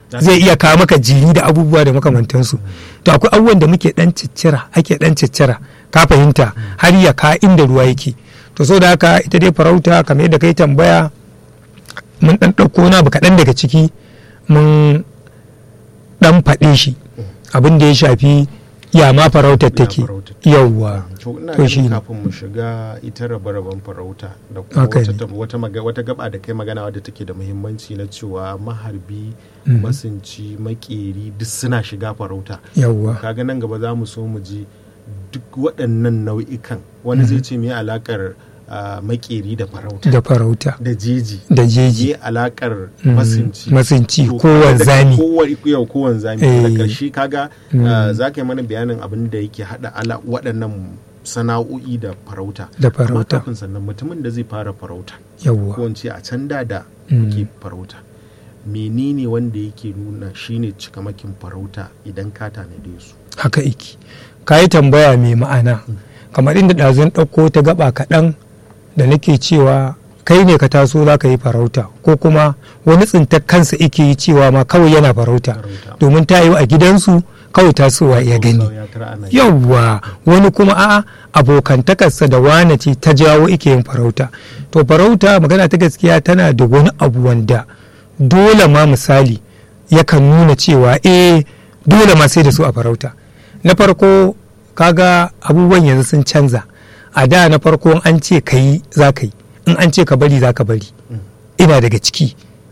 zai iya kawo maka jiri da abubuwa da makamantansu to akwai abubuwan da muke dan ciccira ake dan ciccira ka fahimta har ya ka inda ruwa yake to so da haka ita dai farauta kamar yadda kai tambaya mun dan ɗauko na abu kaɗan daga ciki mun dan faɗe shi abin da ya shafi ya ma farautar take yauwa to ina to shi ganin ne kafin mu shiga ita rabe-raben farauta da kuma Haka wata, ne. tab- wata, maga- wata gaba da kai magana wadda take da muhimmanci na cewa maharbi Mhm. masunci makeri duk suna shiga farauta yauwa kaga nan gaba za mu so mu ji duk waɗannan nau'ikan wani zai ce me alakar ah, makeri da farauta da farauta da jeji da jeji me alakar Mhm. masunci masunci To, ko kaga da- wanzami kowa- yau ko wanzami Eh. da ƙarshe kaga Mm. ah, za ka yi mana bayanin abin da yake haɗa ala waɗannan sana'o'i da farauta da amma farauta kafin sannan mutumin da zai fara farauta yauwa ko in ce a can da da Mm. yake farauta menene wanda yake nuna shine cikamakin farauta idan ka tanade su haka iki ka yi tambaya mai ma'ana kamar inda ɗazun ɗauko ta gaba kaɗan da nake cewa kai ne ka taso za ka yi farauta ko kuma wani tsintar kansa ike yi cewa ma kawai yana farauta Farauta. domin ta yi a gidansu kawai tasowa ya gani Ya tara ana yi. yawwa wani kuma a abokantakarsa da wane ce ta jawo ike yin farauta to farauta magana ta gaskiya tana da wani abu wanda dole ma misali yakan nuna cewa eh dole ma sai da su a farauta na farko kaga abubuwan yanzu sun canza a da na farko in an ce ka yi za ka yi in an ce ka bari za ka bari ina daga ciki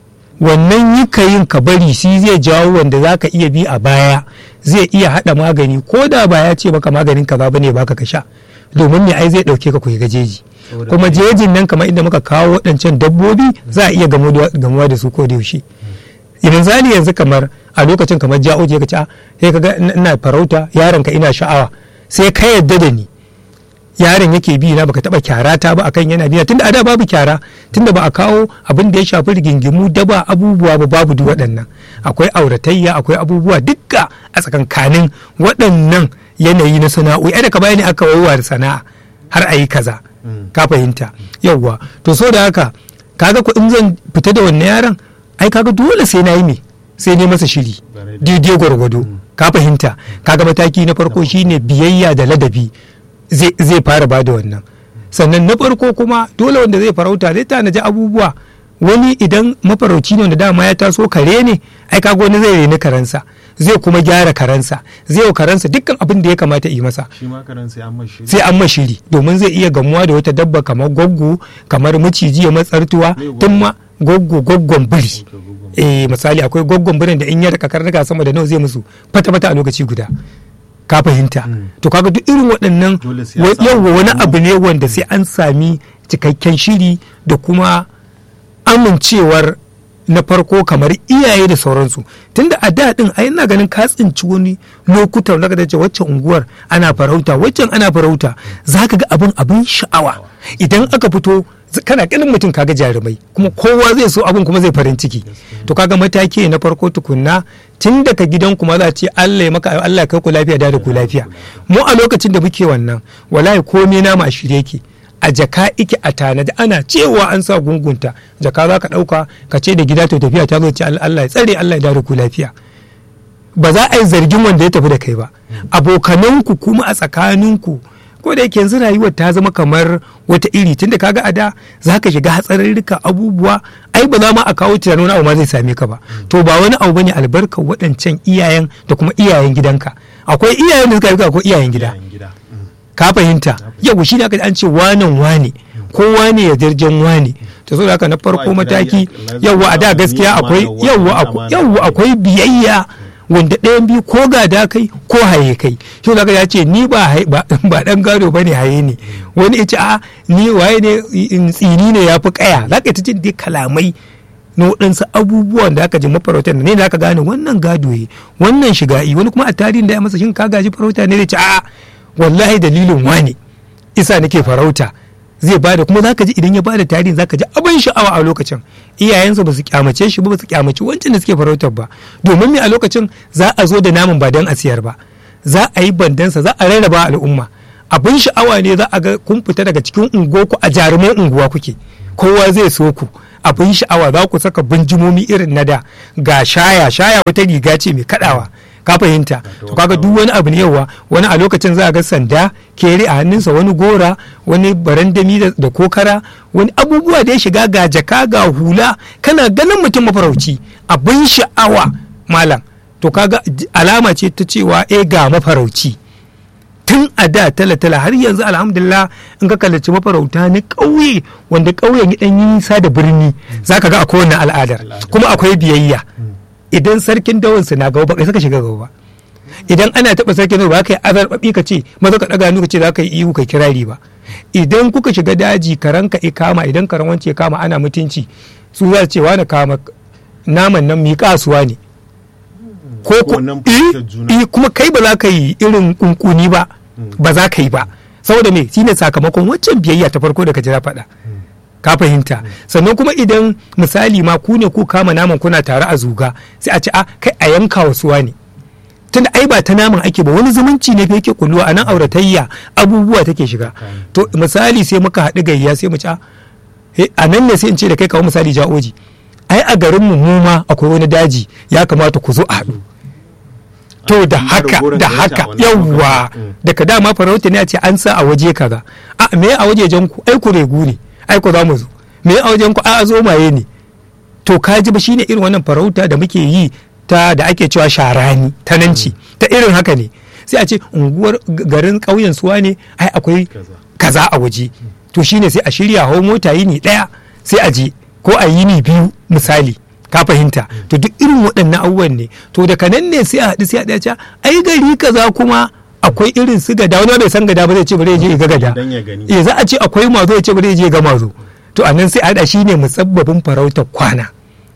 wannan yi ka yin ka bari shi zai jawo wanda za ka iya bi a baya zai iya haɗa magani ko da ba ya ce maka maganin kaza bane baka ka sha domin me ai zai ɗauke ka ku ga jeji Saboda kuma me? jejin nan kamar inda muka kawo waɗancan dabbobi za a iya gamo da- gamuwa da su ko da yaushe idan zali yanzu kamar a lokacin kamar ja'o je ka ci "Ah, sai ka ga ina- ina farauta yaron ka ina sha'awa sai ka yadda da ni yaron yake bi na baka taba kyara ta ba akan yana biya tunda a da babu kyara tunda ba a kawo abin da ya shafi rigingimu daba abubuwa ba babu duk waɗannan akwai auratayya akwai abubuwa dukka a tsakankanin waɗannan yanayi na sana'o'i ai da ka bayani aka waiwa da sana'a har a yi kaza Mm. ka fahimta yauwa to so da haka kaga ko in zan fita da wannan yaron ai kaga dole sai na yi me sai ne masa shiri Bare da- daidai gwargwado ka fahimta kaga mataki na farko shine biyayya da ladabi zai zai fara bada wannan sannan na farko kuma dole wanda zai farauta zai tanaji abubuwa wani idan mafarauci ne wanda dama ya taso kare ne ai kaga wani zai reni karensa zai kuma gyara karensa zai wa karensa dukkan abin da ya kamata yi masa shi ma karan sai an mashi sai an mashiri domin zai iya gamuwa da wata dabba kamar gwaggo kamar maciji ya matsartuwa Me gwaggo? tun ma gwaggo gwaggon biri Ok, gwaggon eh misali akwai gwaggon birin da in ya raka karnuka sama da nawa zai musu fata fata a lokaci guda ka fahimta Mm. to kaga duk irin waɗannan Dole sai an wa- samu yawwa wani horo. abu ne wanda sai an sami cikakken shiri da kuma amincewar na farko kamar iyaye da sauransu tunda a da din ai ina ganin ka tsinci wani lokutan zaka dace waccan unguwar ana farauta waccan ana farauta zaka ga abin abin sha'awa idan aka fito z- kana ganin mutum kaga jarumai kuma kowa zai so abin kuma zai farin ciki to kaga mataki na farko tukunna tun daga gidan kuma za a ce Allah ya maka Allah ya kai ku lafiya da da ku lafiya mu a lokacin da muke wannan wallahi komai nama a shirye yake a jaka ike a tanadi ana cewa an sa gungunta jaka za ka ɗauka ka ce da gida to tafiya ta zo ce Allah ya tsare Allah ya dawo da ku lafiya ba za a yi zargin wanda ya tafi da kai ba abokananku kuma a tsakaninku ko da yake yanzu rayuwar ta zama kamar wata iri tunda kaga a da za ka shiga hatsarurruka abubuwa ai ba za ma a kawo tunanin wani abu ma zai same ka ba to ba wani abu bane albarkar waɗancan iyayen da kuma iyayen gidanka akwai iyayen da suka yi akwai iyayen gida yayin gida Mm. ka fahimta yau shi ne aka an ce wanan wane kowa ne ya jirgin wane to saboda haka na farko Kowa mataki kira ya- yawwa a da ni gaskiya amana akwai wa- yawwa ni akwai amana yawwa wa. akwai biyayya wanda ɗayan biyu ko gada kai ko haye kai shi zaka ya ce ni ba hai- ba ba dan gado bane haye ne wani ya ce a ni waye ne in tsini ne yafi kaya zaka ta jin dai kalamai na waɗansu abubuwan da aka ji mafarautar ne da aka gane wannan gado yi wannan shiga'i wani kuma a tarihin da ya masa shin ka gaji farauta ne da ce a wallahi dalilin wane isa nake farauta zai bada kuma zaka ji idan ya bada tarihin zaka ji abin sha'awa a lokacin iyayensa ba su kyamace shi ba ba su kyamaci wancan da suke farautar ba domin me a lokacin za a zo da naman ba don a siyar ba za a yi bandansa za a rarraba al'umma abin sha'awa ne za a ga kun fita daga cikin unguwarku a jaruman unguwa kuke kowa zai so ku abin sha'awa za ku saka binjimomi irin na da ga shaya shaya wata riga ce mai kadawa ka fahimta to kaga duk wani abu ne yawa wani a lokacin za a ga sanda kere a hannunsa wani gora wani barandami da, da kokara wani abubuwa da ya shiga ga jaka ga hula kana ganin mutum mafarauci abin sha'awa malam to kaga j- alama ce ta cewa eh ga mafarauci tun a da tala-tala har yanzu alhamdulillah in ka kallaci mafarauta na ƙauye wanda ƙauyen ya ɗan yi nisa da birni za ka ga akwai wannan al'adar kuma akwai biyayya idan sarkin dawansu na gaba ba kai saka shiga gaba ba idan ana taɓa sarkin dawa ba ka yi azarbaɓi ka ce maza ka ɗaga hannu ka ce za ka yi ihu kai kirari ba idan kuka shiga daji karan ka kama idan karan wance ya kama ana mutunci su za su ce wani kama naman nan mi kasuwa ne ko ko Wannan eh, fahimtar juna. eh, kuma kai ba za ka yi irin kunkuni ba ba za ka yi ba saboda me shine sakamakon waccan biyayya ta farko da ka jira faɗa ka fahimta sannan kuma idan misali ma ku ne ku kama naman kuna tare a zuga sai a ce a kai a yanka wasuwa ne tunda ai ba ta naman ake ba wani zumunci ne fa yake kulluwa a nan auratayya abubuwa take shiga to misali sai muka haɗu gayya sai mu ci a he, a nan ne sai in ce da kai kawo misali ja'oji ai a garin mu mu ma akwai wani daji ya kamata ku zo a haɗu to da Amma haka ragoran da gayyata haka a wannan yawwa lokacin. Mm. daga dama farauta ne a ce an sa a waje kaza a me a wajejen ku ai ku regu ne ai ku za mu zo me a wajen ku a zo maye ne to ka ji ba shine irin wannan farauta da muke yi ta da ake cewa sharani ta nanci ta irin haka ne sai a ce unguwar g- garin ƙauyen suwa ne ai akwai Kaza. kaza a waje to shine sai a shirya hau mota yini ɗaya sai a je ko a yini biyu misali ka fahimta to duk irin waɗannan abubuwan ne to daga nan ne sai a haɗu sai a ɗaya ce ai gari kaza kuma akwai irin su gada wani bai san gada ba zai ce bari ya je ya ga gada Dan ya gani. eh za a ce akwai mazo ya ce bari ya je ya ga mazo to a nan sai a haɗa shi ne musabbabin farautar kwana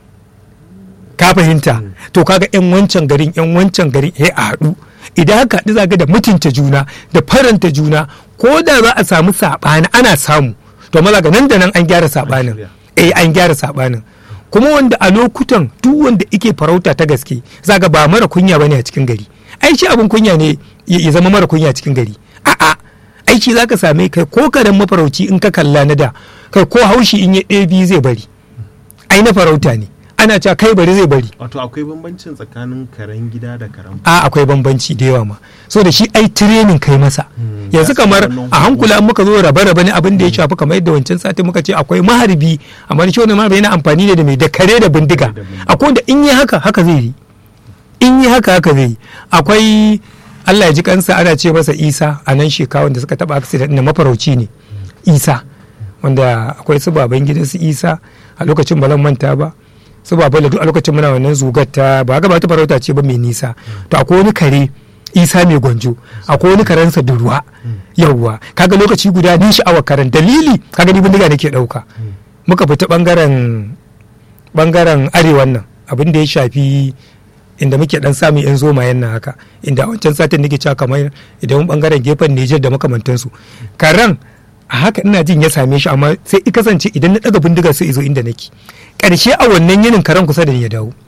ka fahimta to kaga yan wancan garin yan wancan garin ya a haɗu idan haka haɗu zaga da mutunta juna da faranta juna ko da za a samu saɓani ana samu to maza ga nan da nan an gyara saɓanin shirya. eh an gyara saɓanin kuma wanda a lokutan duk wanda ike farauta ta gaske zaga ba mara kunya bane a cikin gari ai shi abin kunya ne ya ya zama mara kunya a cikin gari a'a aiki zaka same kai ko karen mafarauci in ka kalla na da kai ko haushi in ya ɗebi zai bari ai na farauta ne ana cewa kai bari zai bari wato akwai bambancin tsakanin karen gida da karen a akwai bambanci da yawa ma so da shi ai training kai masa Hmm, yanzu ya san kamar wannan a hankula an muka zo rabe rabe ne abin da ya shafi kamar yadda wancan sati muka ce akwai maharbi amma shi wannan maharbi yana amfani ne da mai da kare da bindiga Da bindiga. akwai wanda in yi haka haka zai yi in yi haka haka zai yi akwai Allah ya ji kansa ana ce masa Isa a nan shekawan da suka taba accident na mafarauci ne Isa wanda akwai su baban gidan su Isa a lokacin ba zan manta ba su baban da duk a lokacin muna wannan zugar ta ba ga ba ta farauta ce ba mai nisa to akwai wani kare Isa mai gwanjo akwai wani karensa da ruwa yawwa kaga lokaci guda ni sha'awar karen dalili kaga ni bindiga nake dauka muka fita bangaren bangaren arewan nan abin da ya shafi inda muke dan samun yan zomayen nan haka inda a wancan satin nake cewa kamar idan bangaren gefen Nijar da makamantansu karan a haka ina jin ya same shi amma sai i kasance idan na daga bindiga sai izo inda nake karshe a wannan yinin karan kusa da ni ya dawo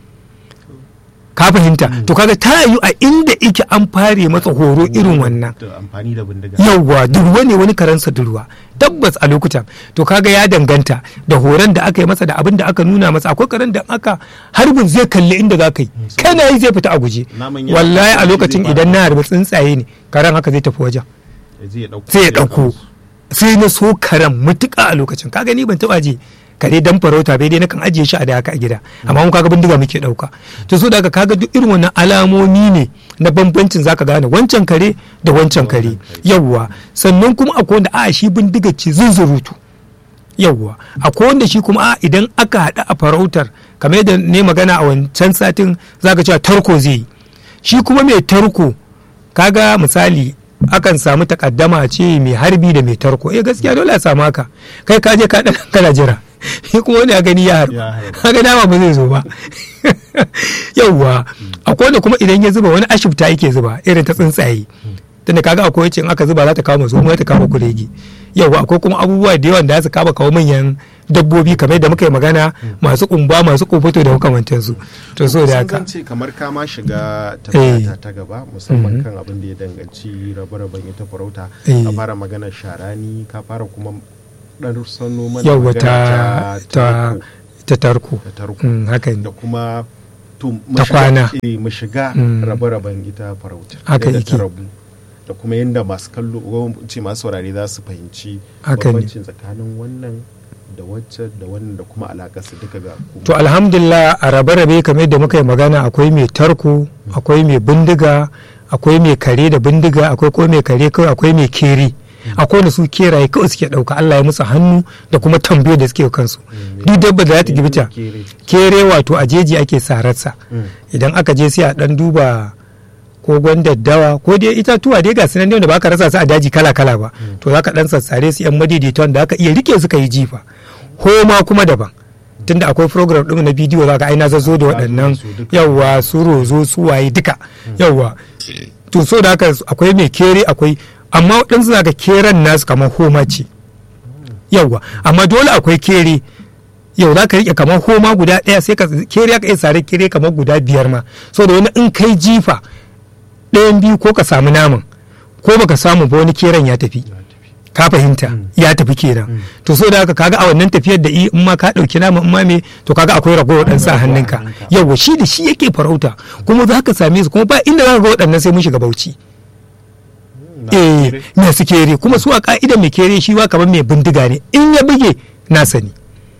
ka fahimta to kaga ta yiwu a inda ike an fare masa horo irin wannan da amfani da bindiga yauwa durwa ne wani karansa durwa tabbas a lokutan to kaga ya danganta da horon da aka yi masa da abin da aka nuna masa akwai karen da aka harbin zai kalli inda za ka yi kana yi zai fita a guje Naman yana wallahi a tashi lokacin zai idan fara. na harbi tsuntsaye ne karen haka zai tafi wajen zai dauko sai ya ɗauko sai na so karen mutuka a lokacin kaga ni ban taɓa je kare dan farauta bai dai nakan ajiye shi a da haka a gida amma mun kaga bindiga muke ɗauka to so daga kaga duk irin wannan alamomi ne na bambancin zaka gane wancan kare da wancan kare yawwa sannan kuma akwai wanda a shi bindiga ce zunzurutu yawwa akwai wanda shi kuma a idan aka haɗa a farautar kamar yadda ne magana a wancan satin zaka cewa tarko zai yi shi kuma mai tarko kaga misali akan samu takaddama ce mai harbi da mai tarko eh gaskiya dole a samu haka kai ka je ka dan kana jira shi kuma wani ya gani ya harba Ya harba. kaga dama ba zai zo ba yauwa akwai wanda kuma idan ya zuba wani ashibta yake zuba irin ta tsuntsaye tunda kaga akwai wacce in aka zuba za ta kama zo za ta kama kuregi yauwa akwai kuma abubuwa da yawan da za su kama kawo manyan dabbobi kamar da muka yi magana masu kumba masu kofoto da makamantansu to so da haka Sun ce kamar ka ma shiga tafiya ta gaba musamman kan abin da ya danganci rabe-raben ita farauta Eh. ka fara magana sharani ka fara kuma dan sano mana yauwa magana ta ta ta tarko ta tarko Mm, haka ne da kuma to mu Ta shiga- kwana. eh, mu shiga Mm. rabe-raben ita farauta Haka yadda ta yake. rabu da kuma yadda masu kallo ko ce masu saurare za su fahimci Haka ne. bambancin tsakanin wannan da wacce da wannan da kuma alaƙar su duka ga kuma to alhamdulillah a rabe-rabe kamar yadda muka yi magana akwai mai tarko akwai mai bindiga akwai mai kare da bindiga akwai kuma mai kare kawai akwai mai kere akwai wanda su keraye kawai suke ɗauka Allah ya musu hannu da kuma tambayo da suke kansu duk dabba da za ta gibita Kere. kere wato a jeji ake sararsa Mm. idan aka je sai a dan duba kogon daddawa ko dai itatuwa dai ga sunan da ba ka rasa su a daji kala kala ba to za ka dan sassare su yan madaidaitan da aka iya rike su ka yi jifa homa kuma daban tunda akwai program ɗin na bidiyo za ka aina zazzo da waɗannan su duka. yawwa su rozo su waye duka yawwa to so da haka akwai mai kere akwai amma waɗansu za ka keren nasu kamar homa ce yawwa amma dole akwai kere yau za ka rike kamar homa guda ɗaya sai ka kere ka iya sare kere kamar guda biyar ma so da wani in kai jifa ɗayan biyu ko ka samu naman ko baka samu ba wani keren ya tafi Ya tafi. ka fahimta ya tafi kenan to so da haka kaga a wannan tafiyar da i in ma ka ɗauki naman in ma me to kaga akwai ragowar ɗan sa hannunka hannunka. yawa shi da shi yake farauta kuma za ka same su kuma ba inda za ka ga waɗannan sai mun shiga bauchi Na eh kere. masu kere kuma su a ka'idar mai kere shi wa kamar mai bindiga ne in ya buge na sani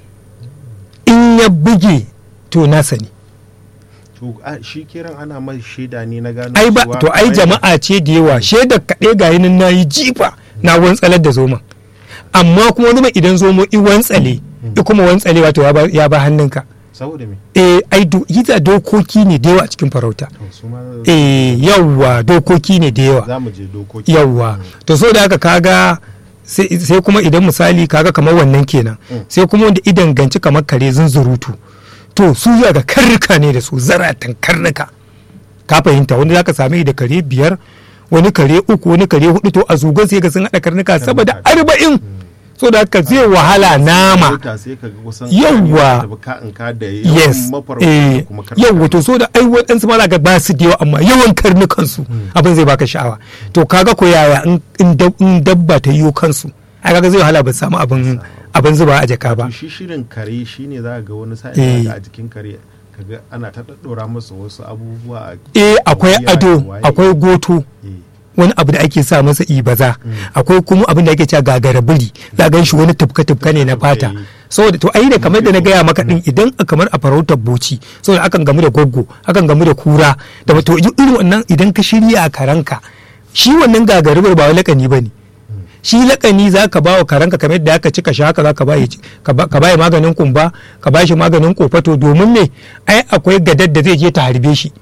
in ya buge to na sani to a, shi kiran ana mai shaida ne na gano ai ba cewa to ai kamar jama'a ce da yawa shaidar kaɗai ga nan na yi jifa na wantsalar da zoman amma kuma wani mai idan zomo i wantsale i kuma wantsale wato ya ba- ya ba hannunka saboda me eh ai do ita dokoki ne da yawa a cikin farauta to su ma eh yawa dokoki ne da yawa za mu je dokoki yawwa to so da haka kaga sai sai kuma idan misali kaga kamar wannan kenan sai kuma wanda idan ganci kamar kare zunzurutu to su ya ga karnuka ne da su zaratan karnuka ka fahimta wani zaka same da kare biyar wani kare uku wani kare hudu to a zugon sai ga sun hada karnuka saboda arba'in so da haka zai wahala nama Farauta sai ka ga kusan Yawwa. da ka in ka da yes yawan mafarauta eh da kuma karnuka. yawwa to so da ai waɗansu ma ga ba su da yawa amma yawan karnukan su abin zai baka sha'awa to kaga ko yaya in- in dab- in dabba ta yiwo kansu ai kaga zai wahala ba su samu abin abin zuba a jaka ba to shi shirin kare shine za ka ga wani Eh. sa'in ga a jikin kare kaga ana ta daddora masa wasu abubuwa a eh akwai wuya, ado waye. akwai goto eh, wani abu da ake sa masa ibaza akwai kuma abin da ake cewa gagara biri za gan shi wani tufka tufka ne na fata saboda to ai da kamar da na gaya maka din idan a- kamar a farautar boci saboda akan gamu da goggo akan gamu da kura da to irin wannan idan ka shirya a karanka shi wannan gagara biri ba wai lakani bane shi lakani za ka ba wa karanka kamar yadda aka cika shi haka za ka ba ka ba ka ba maganin kumba ka ba shi maganin kofato domin me ai akwai gadar da zai je ta harbe shi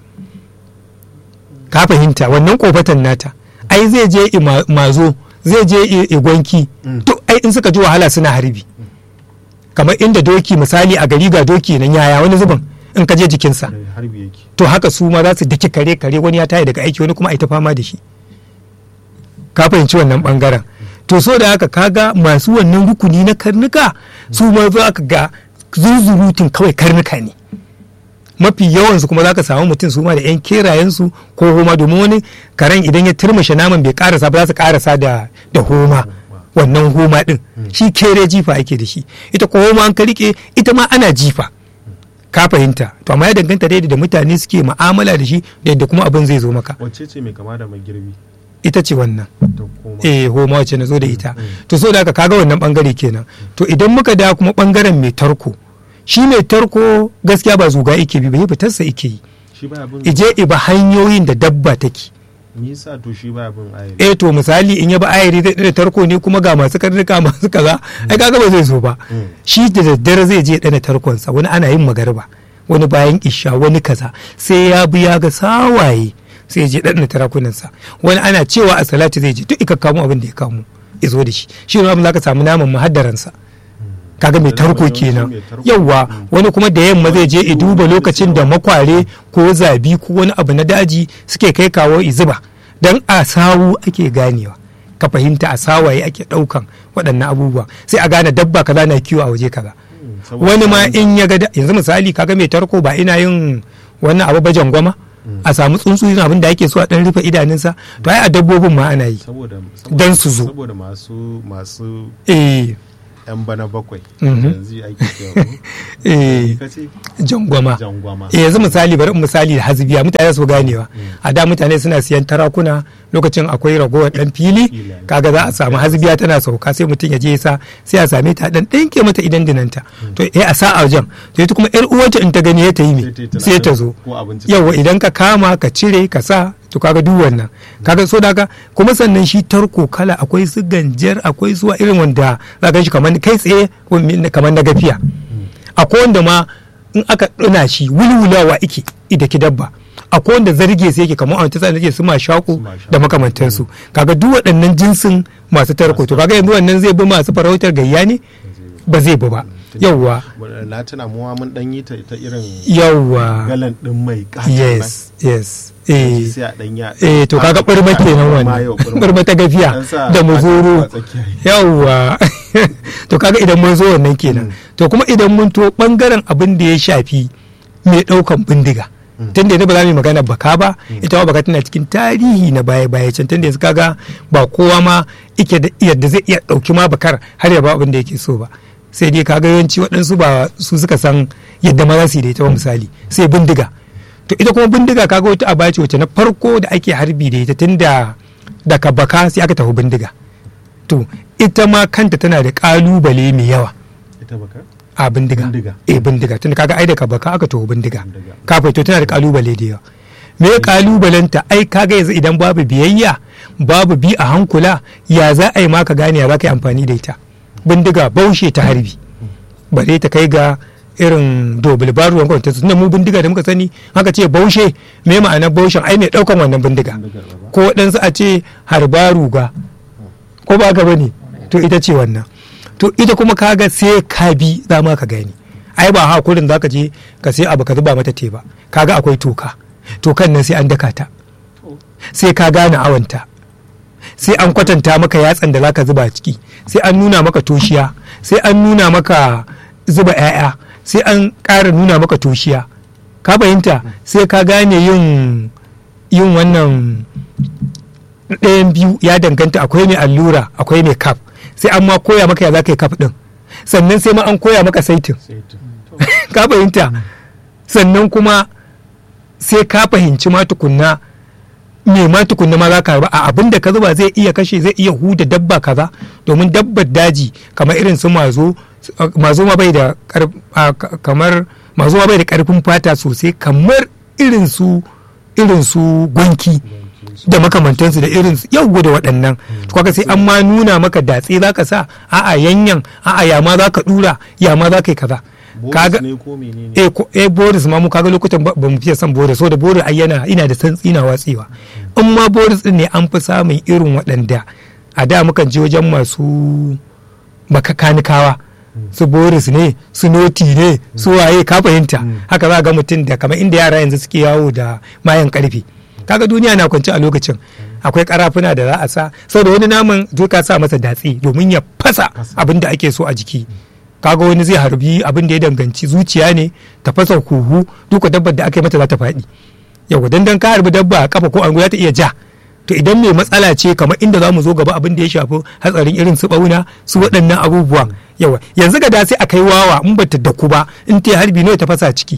ka fahimta wannan kofatan nata ai zai je i ma- mazo zai je i- i gwanki to ai in suka ji wahala suna harbi kamar inda doki misali a gari ga doki nan yaya wani zubin in ka je jikinsa da harbi yake to haka su ma za su daki kare kare wani ya tayi daga aiki wani kuma a yi ta fama da shi ka fahimci wannan bangaren to so da haka kaga masu wannan rukuni na karnuka su ma za ka ga zuzurutun kawai karnuka ne mafi yawansu kuma za ka samu mutum su ma da 'yan kerayensu ko homa domin wani karen idan ya turmushe naman bai karasa ba za su karasa da da homa wannan homa din shi kere jifa ake da shi ita ko homa an ka rike ita ma ana jifa ka fahimta to amma ya danganta da yadda mutane suke mu'amala da shi da yadda kuma abin zai zo maka wacce ce mai kama da magirbi ita ce wannan ta koma eh homa wacce na zo da ita to so da haka kaga wannan bangare kenan to idan muka da kuma bangaren mai tarko shi mai tarko gaskiya ba zuga yake bi ba fitarsa yake yi shi ba abin ije iba hanyoyin da dabba take nisa to shi ba abin ayari eh to misali in ya ba ayari zai da tarko ne kuma ga masu karnuka masu kaza ai kaga ba zai zo ba shi da daddare zai je dana tarkonsa wani ana yin magarba wani bayan isha wani kaza sai ya bi ya ga sawaye sai ya je dana tarakunansa wani ana cewa a salati zai je duk ika kamo abin da ya kamo ya zo da shi shi ne abin za ka samu naman mahaddaransa kaga mai Da tarko yawanci kenan mai tarko. yawwa wani kuma da yamma zai je i duba lokacin da makware ko zabi ko wani abu na daji suke kai kawo izuba don a sawu ake ganewa ka fahimta a sawaye ake daukan waɗannan abubuwa sai a gane dabba kaza na kiwo a waje kaza saboda wani ma samun- in ya ga da- yanzu misali kaga mai tarko ba ina yin wannan abu bajan gwama a samu tsuntsu yin abin da ake so a dan rufe idanunsa to ai a dabbobin ma ana yi saboda Dan su zo. saboda masu masu eh yan bana bakwai Mhm. yanzu ake cewa ko? eh ka ce jangwama jangwama eh yanzu misali bari in misali da hasbiya mutane su ganewa a da mutane suna siyan tarakuna lokacin akwai ragowar dan fili Fili. kaga za a samu hasbiya tana sauka sai mutum ya je ya sa sai a same ta dan ɗinke mata idan dinanta to eh a sa a wajen to ita kuma yar uwarta in ta gani ya ta yi me Sai ta yi sai ta tunanin zo ko abinci yawa idan ka kama ka cire ka sa to kaga duk wannan kaga so daga kuma sannan shi tarko kala akwai su ganjar akwai su irin wanda za ka shi kamar kai tsaye kamar na gafiya akwai wanda ma in aka ɗana shi wulwulawa ike ida ki dabba akwai wanda zarge sai yake kamar a wata tsanin su ma shaku Su mashaƙo. da makamantansu kaga duk waɗannan jinsin masu tarko to kaga yanzu wannan zai bi masu farautar gayya ne ba zai bi ba yawwa na tuna muwa mun dan yi ta ta irin yawwa galan din mai katon yes yes nan. eh sai a dan ya eh to kaga ɓarma kenan wannan ɓarma ta gafiya An sa da muzuru a tsakiya. yawwa to kaga idan mun zo wannan kenan to kuma idan mun to bangaren abin da ya shafi mai ɗaukan bindiga tunda yanzu ba za mu yi magana baka ba ita ma baka tana cikin tarihi na baya baya can tunda yanzu kaga ba kowa ma ike da yadda zai iya ɗauki ma bakar har ya ba abin da yake so ba sai dai kaga yawanci waɗansu ba su suka san yadda ma za su yi da ita ba misali sai bindiga to ita kuma bindiga kaga wata aba ce wacce na farko da ake harbi da ita tunda daga baka sai aka tafi bindiga to ita ma kanta tana da kalubale mai yawa ita baka a bindiga Bindiga. eh bindiga tunda kaga ai daga baka aka tafi bindiga Bindiga. kafin to tana da kalubale da yawa me kalubalenta ai kaga yanzu idan babu biyayya babu bi a hankula ya za a yi maka gane ya za ka yi amfani da ita bindiga baushe ta harbi bare ta kai ga irin dobul baruwan kwanta tunda mu bindiga da muka sani haka ce baushe me ma'anar baushen ai mai daukan wannan bindiga Bindigar ba. ko waɗansu a ce harba ruga ko ba ka bane to ita ce wannan to ita kuma kaga sai ka bi za ma ka gani ai ba hakurin za ka je ka sai abu ka zuba mata te ba kaga akwai toka tokan nan sai an daka ta sai ka gane awanta sai an kwatanta maka yatsan da zaka zuba ciki sai an nuna maka toshiya sai an nuna maka zuba 'ya'ya sai an ƙara nuna maka toshiya ka fahimta sai ka gane yin yin wannan ɗayan biyu ya danganta akwai mai allura akwai mai kaf sai an ma koya maka ya za ka yi kaf ɗin sannan sai ma an koya maka saitin sai ta ka fahimta sannan kuma sai ka fahimci ma tukunna me ma tukunna ma za ka harba a abin da ka zuba zai iya kashe zai iya huda dabba kaza domin dabbar daji kamar irin su mazo mazo ma bai da kar- a, ka- kamar mazo ma bai da karfin fata sosai kamar irin su irin su gwanki da makamantansu da irin su yau da waɗannan to kaga sai an ma nuna maka datse za ka sa a'a yanyan a'a ya ma za ka dura ya ma za ka yi kaza Boris ne ko menene eh ko eh boris ma mu kaga lokutan ba ba mu fiye son boris so da boris ai yana ina da santsi na watsewa in ma boris din ne an fi samun irin waɗanda a da mukan je wajen masu makakanikawa su boris ne su noti ne su waye ka fahimta haka za ga mutum da kamar inda yara yanzu suke yawo da mayan karfe kaga duniya na kwance a lokacin akwai karafuna da za a sa saboda wani naman zai ka sa masa datse domin ya fasa abin da ake so a jiki kaga wani zai harbi abin da ya danganci zuciya ne ta fasa huhu duka dabbar da aka yi mata za ta faɗi yau dan dan ka harbi dabba a kafa ko an za ta iya ja to idan mai matsala ce kamar inda za mu zo gaba abin da ya shafi hatsarin irin su bauna su waɗannan abubuwan yawa yanzu ga da sai a kai wawa in ba ta daku ba in ta harbi nawa ta fasa ciki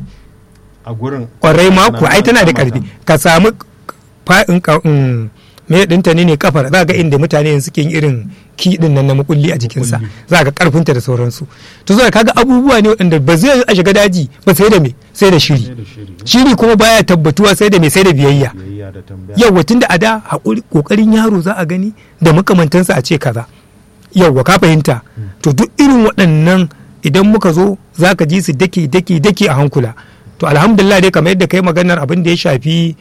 a gurin kwarai mako ai tana da karfi ka samu fa'in ka mm, me dinta ne ne kafar za ga inda mutane yanzu suke yin irin kiɗin nan na makulli a jikinsa za ga karfinta da sauransu to zo kaga abubuwa ne waɗanda ba zai yi a shiga daji ba sai da me sai da shiri sai da shiri shiri kuma baya tabbatuwa sai da me sai da biyayya biyayya da tambaya yawwa tunda a da haƙuri ƙoƙarin yaro za a gani da makamantansa a ce kaza yawwa ka fahimta to duk irin waɗannan idan muka zo za ka ji su dake dake dake a hankula to alhamdulillah dai kamar yadda kai maganar abin da ya shafi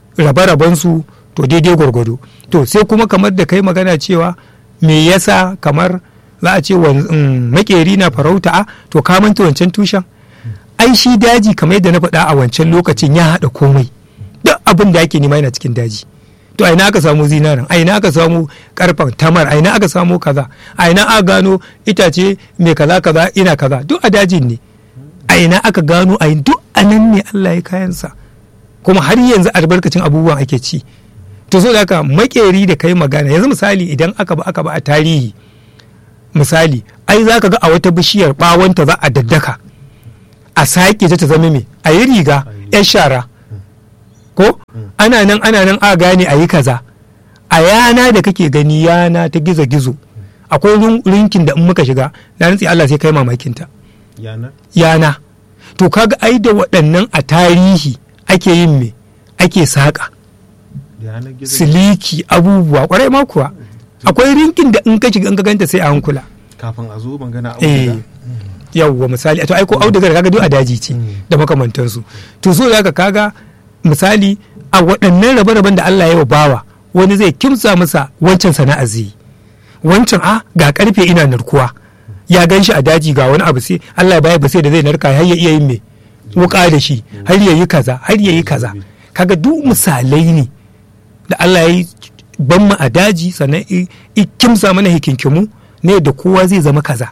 rabe su to daidai gwargwado to sai kuma kamar da kai magana cewa me yasa kamar za a ce wan- mm, makeri na farauta a to ka manta wancan tushen ai shi daji kamar yadda na faɗa a wancan lokacin ya haɗa komai duk abin da ake nema yana cikin daji to a ina aka samu zinarin a ina aka samu karfan tamar a ina aka samu kaza a ina aka gano itace mai kaza kaza ina kaza duk a dajin ne a ina aka gano a duk a nan ne Allah ya kayansa kuma har yanzu albarkacin abubuwan ake ci to so da haka makeri da kai magana yanzu misali idan aka ba aka ba a tarihi misali ai za ka ga a wata bishiyar bawonta za a daddaka a sake ta ta zama me a yi riga yar shara ko ana nan ana nan a gane a yi kaza a yana da kake gani yana ta gizo-gizo akwai rin- rinkin da in muka shiga na rantsi Allah sai kai mamakinta yanar yana to kaga ai da waɗannan a tarihi ake yin me ake saƙa yanar gizo siliki abubuwa kwarai ma kuwa akwai rinkin da in ka shiga in ka ganta sai a hankula kafin a zo magana eh auduga yawwa misali to ai ko audugar kaga duk a daji ce da makamantansu to so zaka kaga misali a waɗannan rabe-raben da Allah ya wa bawa wani zai kimsa masa wancan sana'a zai yi. wancan a ga karfe ina narkuwa ya gan shi a daji ga wani abu sai Allah ya bayar ba sai da zai narka har ya iya yin me wuka da shi har ya yi kaza har ya yi kaza kaga duk misalai ne da Allah ya yi ban mu a daji sannan i i kimsa mana hikinkimu ne da kowa zai zama kaza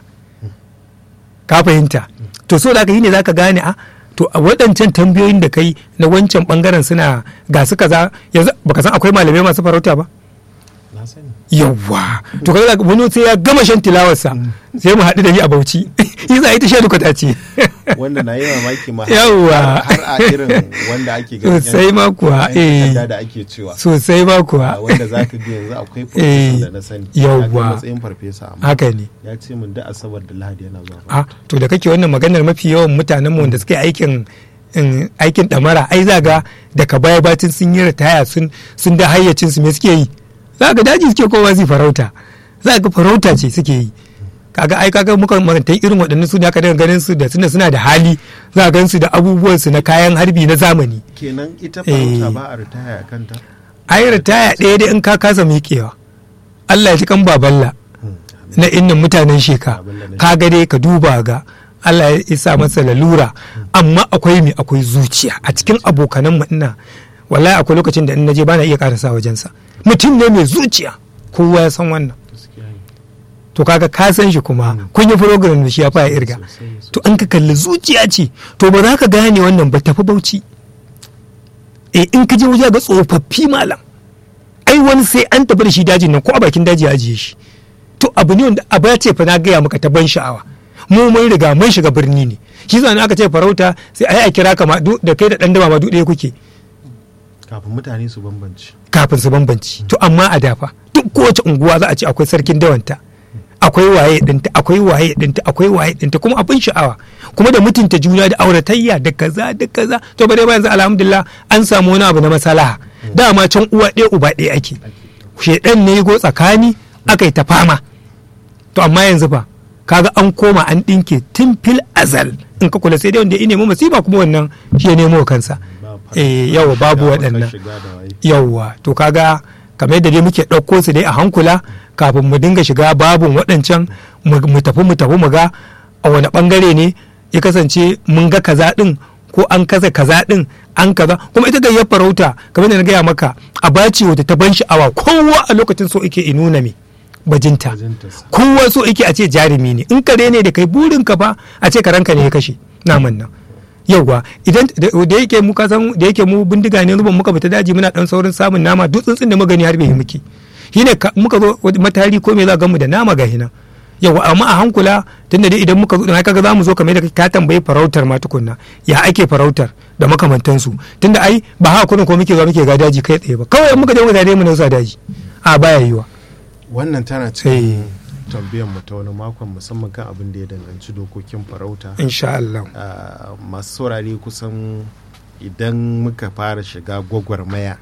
ka fahimta to so da aka yi ne zaka gane a to a waɗancan tambayoyin da kai na wancan bangaren suna ga su kaza yanzu baka san akwai malamai masu farauta ba na sani yawwa to kaga wani sai ya gama shan tilawarsa sai mu haɗu da ni a Bauchi yi za a yi ta shan kwata ce wanda na yi mamaki ma Yawwa. har a irin wanda ake ganin Sosai ma kuwa, yan eh. takarda da ake cewa sosai ba a kuwa wanda za ka ga yanzu akwai Eh, farfesa da na sani yawwa. ya kai matsayin farfesa amma haka ne ya ce min da asabar da lahadi yana zuwa a to da kake wannan maganar mafi yawan mutanen mu wanda suke aikin in, aikin damara ai za ga daga baya batin sun yi ritaya sun sun da hayyacin su me suke yi za ga daji suke kowa zai farauta za ga farauta ce suke yi kaga ai kaga muka marantai irin waɗannan su da aka daga ganin su da suna suna da hali za ga su da abubuwan su na kayan harbi na zamani kenan ita farauta Eh. ba a ritaya a kanta ai ritaya ɗaya dai in ka kasa miƙewa Allah ya ji kan baballa na innan mutanen sheka Baballa na ka ga dai ka duba ga Allah ya isa masa lalura amma akwai me akwai zuciya a cikin abokanan mu ina wallahi akwai lokacin da in naje bana iya karasa wajensa mutum ne mai zuciya kowa ya san wannan gaskiya ne to kaga ka san shi kuma kun yi program da shi ya fara irga Sosai, sosai. to an ka kalli zuciya ce to ba za ka gane wannan ba tafi bauchi eh in ka je waje ga tsofaffi malam ai wani sai an tafi da shi dajin nan ko a bakin daji ya ajiye shi to abu ne wanda abu ya ce fa na gaya maka ta ban sha'awa mu mun riga mun shiga birni ne shi zan aka ce farauta sai ai a kira ka ma du- da kai da dan dama ma duk ɗaya kuke kafin mutane su bambanci kafin su bambanci to amma a dafa duk kowace unguwa za a ce akwai sarkin dawanta akwai waye dinta akwai waye dinta akwai waye dinta kuma abin sha'awa kuma da mutunta juna da auratayya da kaza da kaza to bare ba yanzu alhamdulillah an samu wani abu na masalaha dama can uwa ɗaya uba ɗaya ake shedan ne go tsakani aka yi ta fama to amma yanzu fa kaga an koma an ɗinke tun fil azal in ka kula sai dai wanda ya nemo masifa kuma wannan shi ya nemo kansa Ba fara- eh yawa babu shiga, waɗannan shiga da waye. yauwa to kaga kamar yadda dai muke ɗauko su dai a hankula kafin mu dinga shiga babun waɗancan mu mu tafi mu tafi mu ga a wani ɓangare ne ya kasance mun ga kaza ɗin ko an kasa kaza ɗin an kaza kuma ita gayyar farauta kamar da na gaya maka a bace wata ta ban sha'awa kowa a lokacin so ike inuna me bajinta Bajintarsa. kowa so ike a ce jarumi ne in kare ne da kai burin ka fa a ce karanka ne ya kashe naman nan yauwa idan da da yake mu kasan da yake mu bindiga ne ruban muka fita daji muna dan saurin samun nama duk tsuntsun da magani har bai muke shine ka- muka zo wani matari ko me za ga mu da nama ga hinan yauwa amma a hankula tunda dai idan muka zo dan kaga zamu zo kamar da ka tambayi farautar ma tukunna ya ake farautar da makamantansu tunda ai ba haka kurin ko muke zuwa muke ga daji kai tsaye ba kawai in muka je muka dai mu nausa daji a baya yiwa wannan tana Eh. cikin tambayar mu ta wani makon musamman kan abin da ya danganci dokokin farauta insha Allah Ah, masu saurare kusan idan muka fara shiga gwagwarmaya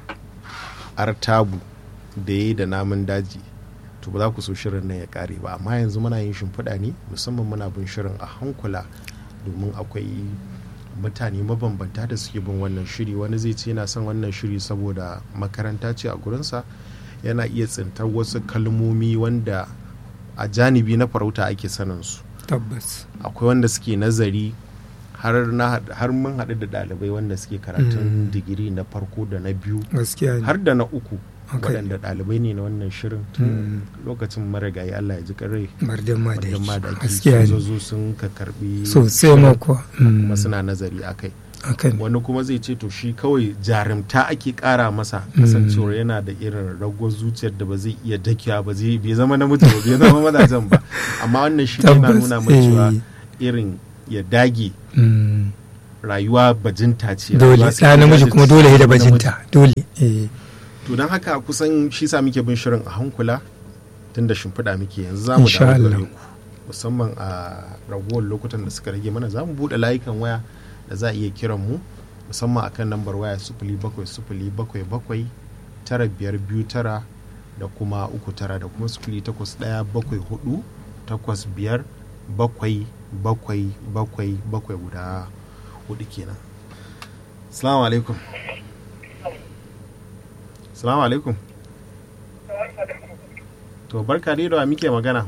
artabu da ya yi da namun daji to ba za ku so shirin nan ya kare ba amma yanzu muna yin shimfiɗa ne musamman muna bin shirin a hankula domin akwai mutane mabambanta da suke bin wannan shiri wani zai ce yana son wannan shiri saboda makaranta ce a gurinsa yana iya tsintar wasu kalmomi wanda a janibi na farauta ake sanin su tabbas akwai wanda suke nazari har na haɗ- har mun haɗu da ɗalibai wanda suke karatun digiri na farko da na biyu gaskiya ne har da na uku Okay. waɗanda ɗalibai ne na wannan shirin tun lokacin marigayi Allah ya ji karai mardan ma da wajen ma da yake ake gaskiya sun ne zo sun ka karbi sosai ma kuwa Mm. kuma suna nazari a kai Hakan. wani kuma zai ce to shi kawai jarumta ake kara masa kasancewar yana da irin ragwar zuciyar da ba zai iya dakiya ba zai bai zama namiji ba bai zama mazajen ba amma wannan shi yana Tabbas, nuna mai cewa eh. irin ya dage Mm. rayuwa bajinta ce dole rayuwa sai ɗa ka namiji jajirce, kuma dole ya da namiji. bajinta dole eh. to don haka kusan shi sa muke bin shirin a hankula tun da shimfiɗa muke yanzu za mu Insha dawo gare Allah. ku musamman a ragowar lokutan da suka rage mana za mu buɗe layukan waya da za a iya kiran mu musamman akan lambar waya sufuli bakwai sufuli bakwai bakwai tara biyar biyu tara da kuma uku tara da kuma sufuli takwas ɗaya bakwai hudu takwas biyar bakwai bakwai bakwai bakwai guda hudu kenan salamu alaikum salamu alaikum to barka dai da wa muke magana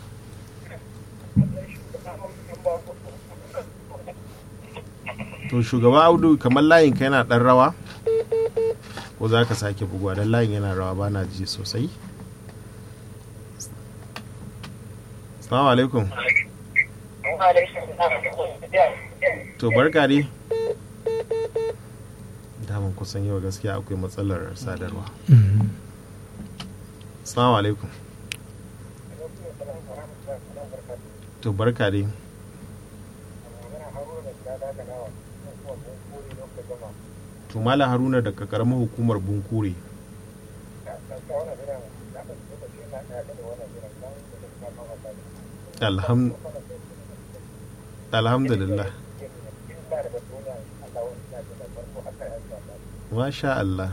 to shugaba audu kamar layin ka yana dan rawa ko za ka sake buguwa don layin yana rawa ba na ji sosai salamu alaikum to barka dai daman kusan yau gaskiya akwai matsalar sadarwa Mm. salamu alaikum to barka dai to malam haruna daga karamar hukumar bunkure Alham- alhamdulillah masha Allah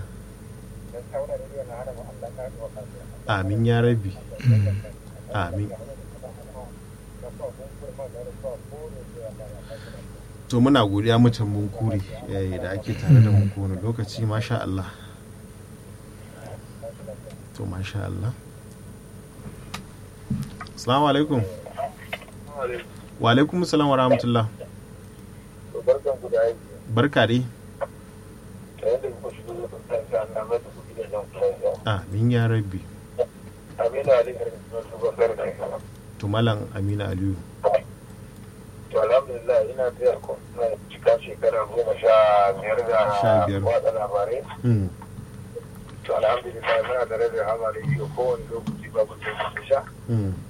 amin ya rabi amin to muna godiya mutan bunkure eh, da ake tare da mu kowane lokaci masha Allah to masha Allah assalamu alaikum wa alaikum salam wa rahmatullah barkan ku da aiki barka dai da yadda kuka shigo da kusanci an namar da kuɗi da jan kusanci amin ya rabbi amina ali garin sunan shugaban garin da to malam amina aliyu to alhamdulillah ina taya ku na cika shekara goma sha biyar Sha da biyar. watsa labarai Hmm. to alhamdulillah muna da rabin hama da iyo kowane lokaci babu sai ku sha Hmm.